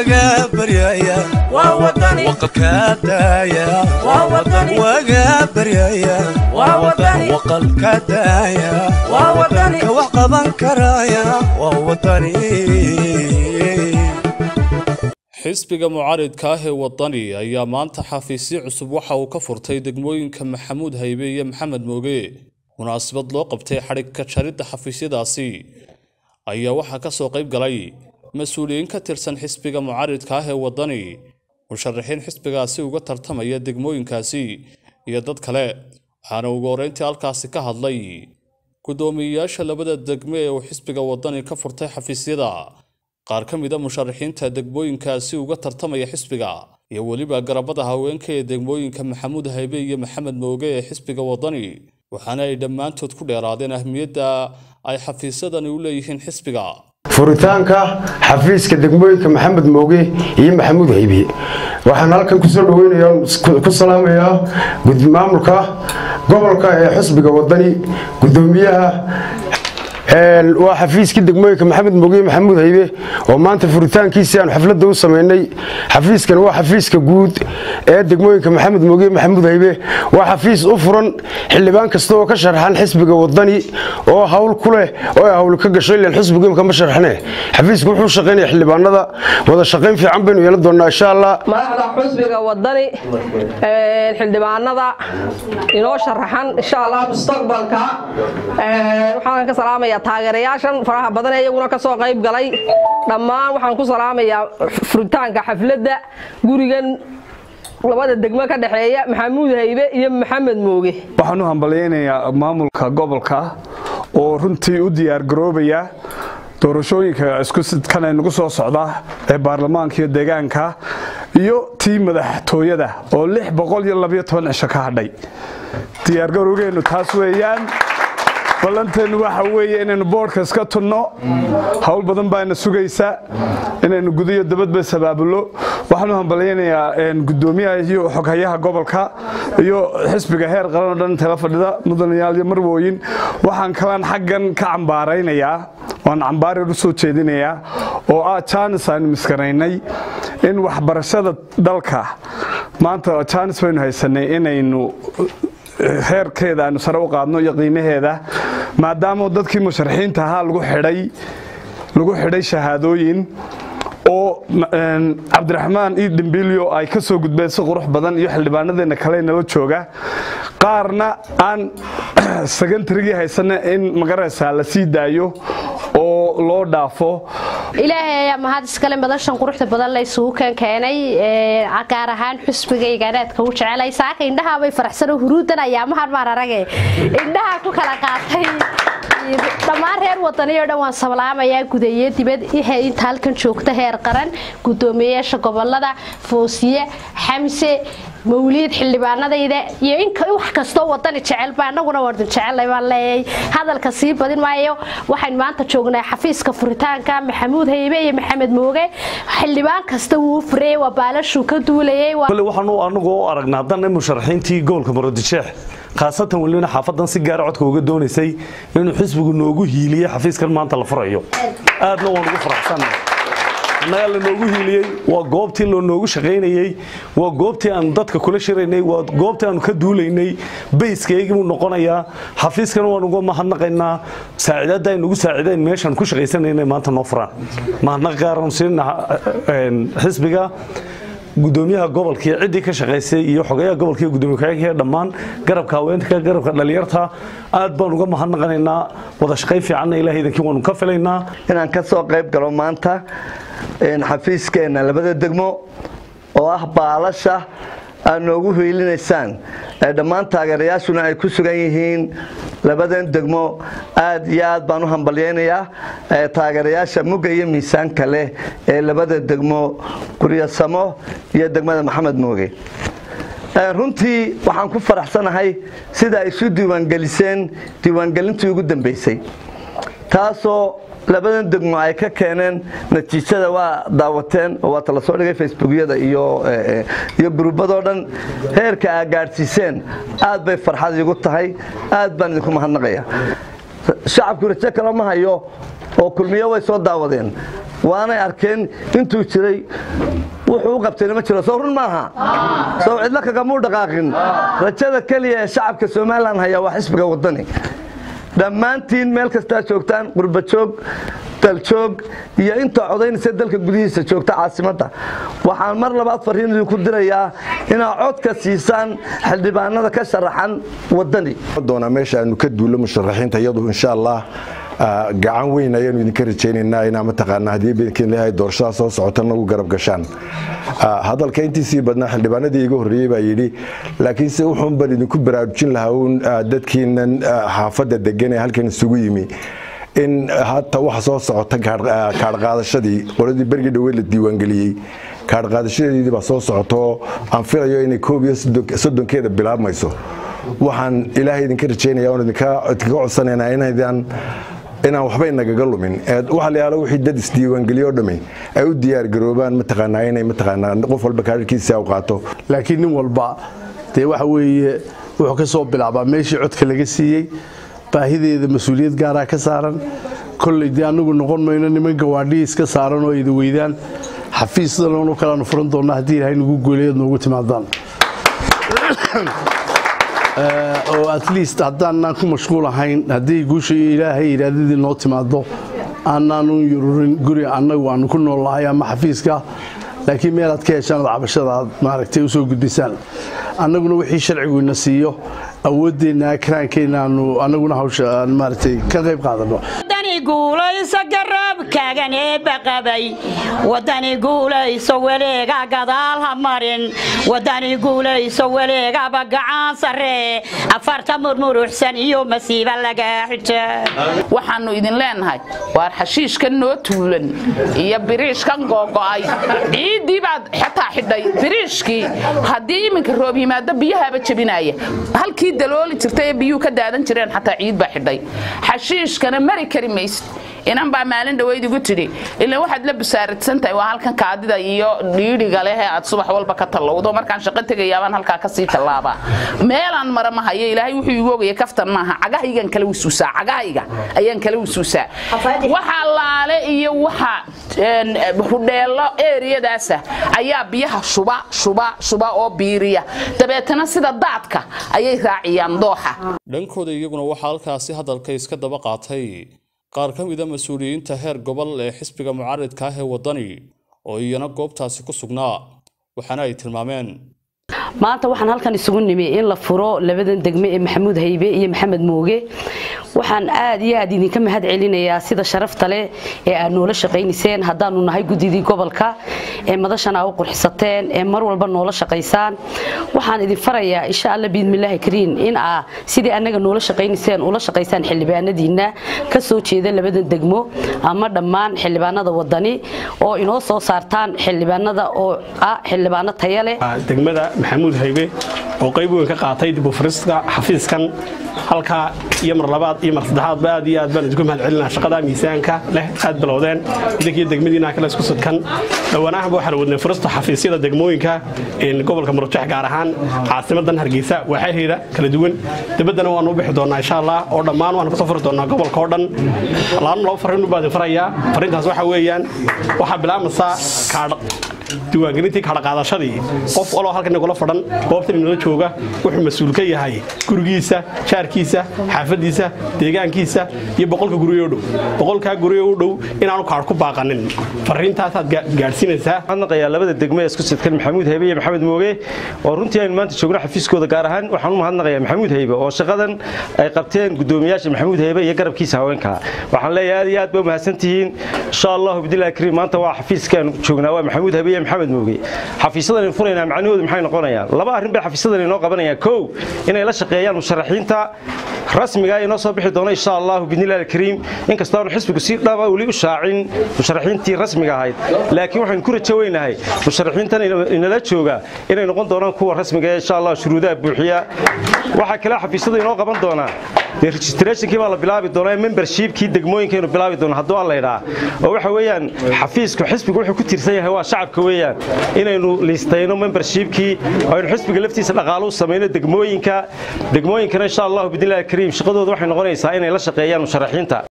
waga baryaya waqalka daaya waga baryaya waqalka daaya ka wax qaban karaya waa wadani xisbiga mucaaridka ah ee wadani ayaa maanta xafiisyo cusub waxa uu ka furtay degmooyinka maxamuud haybe iyo maxamed mooge munaasabad loo qabtay xadhig ka jaridda xafiisyadaasi ayaa waxaa ka soo qayb galay mas-uuliyiin ka tirsan xisbiga mucaaridka ah ee wadani musharaxiin xisbigaasi uga tartamaya degmooyinkaasi iyo dad kale waxaana ugu horreyntii halkaasi ka hadlay guddoomiyeyaasha labada degme ee uu xisbiga wadani ka furtay xafiisyada qaar ka mid a musharaxiinta degmooyinkaasi uga tartamaya xisbiga iyo weliba garabada haweenka ee degmooyinka maxamuud haybe iyo maxamed mooge ee xisbiga wadani waxaana ay dhammaantood ku dheeraadeen ahmiyadda ay xafiisyadani u leeyihiin xisbiga furitaanka xafiiska degmooyinka maxamed mooge iyo maxamuud haybe waxaan halkan kusoo dhaweynaya ku salaamayaa maamulka gobolka ee xisbiga wadani gudoomiyaha waa xafiiskii degmooyinka maxamed mooge maxamuud haybe oo maanta furitaankiisii aan xafladda u samaynay xafiiskan waa xafiiska guud ee degmooyinka maxamed mooge maxamuud haybe waa xafiis u furan xildhibaan kasta oo ka sharxan xisbiga wadani oo hawl ku leh oo ay hawl ka gasho ilan xisbigu imka ma sharxne xafiisku wuxuu shaqaynaya xildhibaanada wada shaqayn fiican baynu yeelan doonaa insha allah madaxda xusbiga wadani xildhibaanada inoo sharaxan insha allah mustaqbalka waxaan ka salaamaya taageerayaashan faraha badan ee iyaguna ka soo qayb galay dhammaan waxaan ku salaamayaa furitaanka xafladda gurigan labada degmo ka dhexeeya maxamuud haybe iyo maxamed mooge waxaan u hambalyaynayaa maamulka gobolka oo runtii u diyaargaroobaya doorashooyinka iskusidkana nagu soo socda ee baarlamaanka iyo deegaanka iyo tii madaxtooyada oo lix boqol iyo labayo toban cisho ka hadhay diyaargarowgeennu taas weeyaan ballanteennu waxa weeye inaynu boodhka iska tunno howl badan baana sugaysa inaynu gudiyo dabadba sabaabullo waxaan u hambalyaynayaa gudoomiyaha iyo xoghayaha gobolka iyo xisbiga heer qaran oo dhan tala fadhida mudanayaal iyo marwooyin waxaan kalaan xaggan ka cambaaraynayaa waan cambaarir u soo jeedinayaa oo ah jaanis aynu miskanaynay in waxbarashada dalka maanta jaanis baynu haysanay inaynu heerkeeda aynu sare u qaadno iyo qiimaheeda maadaama dadkii musharaxiinta ahaa lagu xidhay lagu xidhay shahaadooyin oo cabdiraxmaan io dhimbilyo ay ka soo gudbeen si qurux badan iyo xildhibaanadeenna kale nala jooga qaarna aan secontarygii haysana in magaraysaa la sii daayo oo loo dhaafo ilaahay ayaa mahad iskale madashan quruxda badan la isugu keenkeenay gaar ahaan xusbigayga anaadka u jecelay saaka indhahaabay faraxsano huruudan ayaamahan maan arage indhaha ku kala qaatay dhammaan reer wadaniyo dhan waan sablaamayaa gudaye dibad inta halkan joogta heer qaran gudoomiyeyaasha gobolada foosiye xamse mawliid xildhibaanadayda iyo in wax kastoo wadani jecelba anaguna waan jecelnay baan leeyahay hadalka sii badin maayo waxaan maanta joognaa xafiiska furitaanka maxamuud haybe iyo maxamed mooge xildhibaan kasta wuu furayay waa baalashuu ka duulayay waxaanu anagu u aragnaa haddana musharaxiintii gobolka muradisheex khaasatan welina xaafadan si gaara codka uga doonaysay inuu xisbigu noogu hiiliyey xafiiskan maanta la furayo aadna waan ugu faraxsannahay annagaa lanoogu hiiliyey waa goobtii lanoogu shaqaynayey waa goobtii aanu dadka kula shiraynay waa goobtii aanu ka duulaynay bayskaygibuu noqonayaa xafiiskana waan uga mahadnaqaynaa saaciidadda ay nagu saaciideen meeshaan ku shaqaysanayna maanta noo furaan mahadnaq gaaranu siinna xisbiga gudoomiyaha gobolka iyo ciddii ka shaqaysay iyo xogayaha gobolka iyo gudoomiye ku-xigeenka dhammaan garabka haweenka garabka dhalinyarta aad baan uga mahadnaqanaynaa wada shaqayn fiicanna ilaah idankii waanu ka filaynaa inaan ka soo qayb galo maanta xafiiskeenna labada degmo oo ah baalasha aad noogu hiilinaysaan dhammaan taageerayaashuna ay ku sugan yihiin labadan degmo aad iyo aad baan u hambalyaynayaa taageerayaasha mugga iyo miisaanka leh ee labada degmo guryasamo iyo degmada maxamed mooge runtii waxaan ku faraxsanahay sida ay isu diiwaangeliseen diiwaangelintii ugu dambaysay taasoo labadan degmo ay ka keeneen natiijada waa daawateen oo waata la soo dhigay facebookyada iyo iyo gruubadoo dhan heerka aa gaadhsiiseen aad bay farxad iigu tahay aad baan idinku mahadnaqaya shacabku rajo kale ma hayo oo kulmiyo way soo daawadeen waanay arkeen intuu jiray wuxuu u qabtayna ma jiro soo run maaha sow cidlo kagamuu dhaqaaqin rajada keliya ee shacabka somalilan hayaa waa xisbiga waddani dhammaantiin meel kastaa joogtaan qurbajoog daljoog iyo inta codaynaysa dalka gudihiisa joogta caasimadda waxaan mar labaad fariin idinku dirayaa inaad codka siisaan xildhibaanada ka sharaxan waddani doonaa meesha aanu ka duulo musharaxiinta iyadu insha allah gacan weyn ayaanu idinka rajaynaynaa inaa mataqaanaa haddii bidinkiin leeyahay doorashada soo socota nagu garab gashaan hadalka intiisii badnaa xildhibaanadii iga horreeyey baa yidhi laakiinse wuxuun baan idinku baraarujin lahaa uun dadkiinan xaafadda degan ee halkan isugu yimi in hata waxa soo socota kaadhqaadashadii qoladii bergii dhowey la diiwaangeliyey kaadhqaadashadeedii baa soo socotaoo aan filayo inay koob iyo soddonkeeda bilaabmayso waxaan ilaahay idinka rajaynaya oon idinka codsanaynaa inaydan inaan waxba inagaga lumin waxa la yaalo wixii dad isdiiwaangeliyo dhami ay u diyaargaroobaan mataqaanaa inay mataqaanaa qof walba kaadhkiisa u qaato laakiin nin walba dee waxa weeye wuxuu ka soo bilaabaa meeshii codka laga siiyey baahideeda mas-uuliyad gaaraa ka saaran kolley dee annagu noqon mayno niman gawaadhihii iska saaran oo ayda weydaan xafiisdanoonu kalaanu furan doonnaa haddii ilaahay nagu gooleed noogu timaadaan oo at least haddaanaan ku mashquul ahayn haddii guusha ilaahay iraadadii noo timaado aanaan u yururin guri annagu aanu ku nool lahay ama xafiiska laakiin meelaad ka heshaan ad cabashada aad maaragtay u soo gudbisaan annaguna wixii sharcigu ina siiyo awooddeenna akraankeenna aanu annaguna hawsha aan maaragtay ka qayb qaadano guulayso garabkaagan eebba qabay wadani guulayso weleega gadaal ha marin wadani guulayso weleegaba gacan sarree afarta murmuruxsan iyo masiiba lagaa xija waxaannu idin leenahay waar xashiishkan noo tuulan iyo biriishkan googo'ay ciiddii baad xataa xidhay biriishkii haddii iminka roob yimaado biyahaaba jebinaya halkii dalooli jirtay ee biyuhu ka daadan jireen xataa ciid baa xidhay xashiishkana mari kari maysid inan baa maalin dhaweyd igu tidhi ilaa waxaad la busaaradsan tahay waa halkan kaadida iyo dhiidhiga leh ee aad subax walba ka tallowdo markaan shaqo tegayaabaan halkaa kasii tallaabaa meelaan mara ma hayo ilaahay wuxuu igu ogaya kaftan maaha cagahaygaan kala wisuusaa cagahayga ayaan kala wisuusaa waxa laale iyo waxa hudheelo eeriyadaasa ayaa biyaha shuba shuba shuba oo biiriya dabeetana sida daadka ayay raaciyaan dooxa dhankooda iyaguna waxaa halkaasi hadalka iska daba qaatay qaar ka mida mas-uuliyiinta heer gobol ee xisbiga mucaaridka ah ee waddani oo iyana goobtaasi ku sugnaa waxaana ay tilmaameen maanta waxaan halkan isugu nimi in la furo labadan degme ee maxamuud haybe iyo maxamed mooge waxaan aad iyo aad idinka mahad celinayaa sida sharafta leh ee aad noola shaqaynayseen haddaanu nahay guddidii gobolka ee madashana u qurxisateen ee mar walba noola shaqaysaan waxaan idin farayaa insha alla biidmillaahi kariin in aa sidii annaga noola shaqaynayseen ula shaqaysaan xildhibaanadiinna ka soo jeeda labadan degmo ama dhammaan xildhibaanada wadani oo inoo soo saartaan xildhibaanada oo ah xildhibaano taya leh degmada maxamuud haybe oo qayb weyn ka qaatay dib u furiska xafiiskan halkaa iyo mar labaad iyo mar saddexaadba aad iyo aad baan idinku mahad celinaa shaqada miisaanka leh aad bilowdeen idinkiyo degmadiina kale isku sudkan dhowaanahanba waxaan wadnay furista xafiisyada degmooyinka gobolka murujax gaar ahaan caasimadan hargeysa waaxaheeda kala duwan dibaddana waanu u bixi doonaa insha allah oo dhammaan waanu kasoo furi doonaa gobolka oo dhan laana laba farriin baa idin farayaa farriintaas waxa weeyaan waxaa bilaabmaysaa kaadh diiwaangelintii kadhaqaadashadii qof waloo halkan nagula fadhan goobtan inala jooga wuxuu mas-uul ka yahay gurigiisa jaarkiisa xaafadiisa deegaankiisa iyo boqolka guryo u dhow boqolkaa guryo u dhow inaanu kaadh ku baaqanin fariintaasaad gaadhsiinaysaa mahadnaqayaa labada degmo ee isku sidkan maxamuud haybe iyo maxamed mooge oo runtii aynu maanta joogno xafiiskooda gaar ahaan waxaan u mahadnaqayaa maxamuud haybe oo shaqadan ay qabteen guddoomiyaasha maxamuud haybe iyo garabkiisa haweenka waxaan leeyahay aad iyo aad ba mahadsantihiin insha allahu bidilaahi kariim maanta waa xafiiskaanu joognaa waa maxamuud haybe iyo maxamed mooge xafiisyadan furaynaa macnahoodu maxay noqonayaan laba arrin bay xafiisyadan inoo qabanayaan kow inay la shaqeeyaan musharaxiinta rasmiga inoo soo bixi doona insha allahu bidnillahi alkariim inkastoo aanu xisbigu si dhaba weli u shaacin musharaxiintii rasmiga ahayd laakiin waxaynu ku rajo weynahay musharaxiintan inala jooga inay noqon doonaan kuwa rasmiga ee insha allah shuruudaha buuxiya waxaa kale xafiisyadu inoo qaban doonaa dee registrationkii baa la bilaabi doonaa membershipkii degmooyinkaynu bilaabi doona hadduu alla idhaa oo waxa weeyaan xafiisku xisbigu wuxuu ku tiirsan yahay waa shacabka weeyaan inaynu liistayno membershipkii oo aynu xisbiga laftiisa dhaqaalo u samayno degmooyinka degmooyinkana insha allahu bidnillahi kariim shaqadooda waxay noqonaysaa inay la shaqeeyaan musharaxiinta